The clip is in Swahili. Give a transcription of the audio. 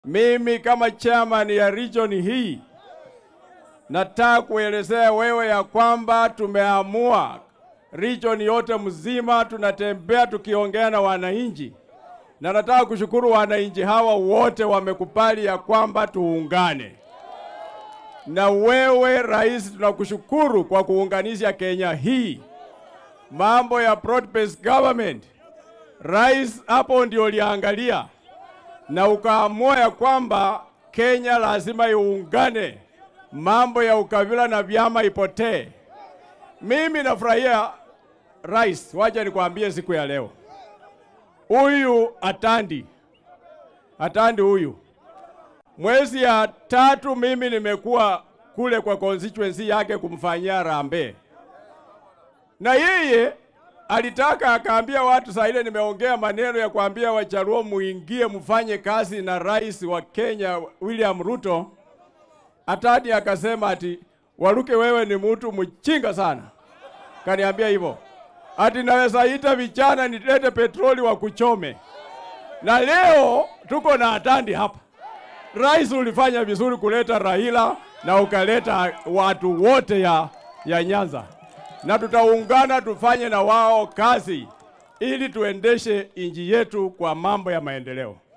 Mimi kama chairman ya region hii nataka kuelezea wewe ya kwamba tumeamua region yote mzima, tunatembea tukiongea na wananchi, na nataka kushukuru wananchi hawa wote wamekubali ya kwamba tuungane. Na wewe rais, tunakushukuru kwa kuunganisha Kenya hii. Mambo ya broad based government, rais hapo ndio uliangalia na ukaamua ya kwamba Kenya lazima iungane, mambo ya ukabila na vyama ipotee. Mimi nafurahia rais, wacha nikwambie siku ya leo, huyu Atandi, Atandi huyu mwezi ya tatu mimi nimekuwa kule kwa constituency yake kumfanyia rambe, na yeye alitaka akaambia watu saa ile nimeongea maneno ya kuambia Wajaluo muingie mfanye kazi na rais wa Kenya William Ruto. Atadi akasema ati Waluke, wewe ni mtu mchinga sana. Kaniambia hivyo ati naweza ita vijana nilete petroli wa kuchome, na leo tuko na Atandi hapa. Rais, ulifanya vizuri kuleta Raila na ukaleta watu wote ya, ya Nyanza na tutaungana tufanye na wao kazi ili tuendeshe nchi yetu kwa mambo ya maendeleo.